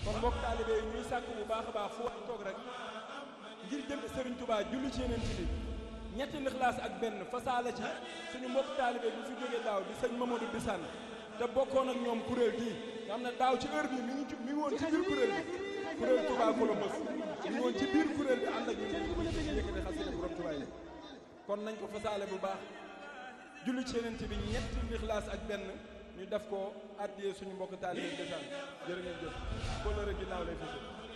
kon mbokk taalibe yi ñuy sàkk bu baax a baax fu wax toog rek ngir jëm Serigne Touba julli ci yeneen ci bi ñetti lixlaas ak benn fasaala ci suñu mbokk taalibe bi fi jógee daaw di sëñ Mamadou Bissane te bokkoon ak ñoom kuréel gii nga xam ne daaw ci heure bi mi ngi mi ngi woon ci biir kuréel bi kuréel Touba Columbus mi ngi woon ci biir kuréel bi ànd ak ñu yëkkati xasida borom Touba yi kon nañ ko fasaale bu baax julli ci yeneen bi ñetti lixlaas ak benn ñu def ko addiyee suñu mbokk taalibe Bissane jërë ngeen jëf kóllëre ginnaaw lay fi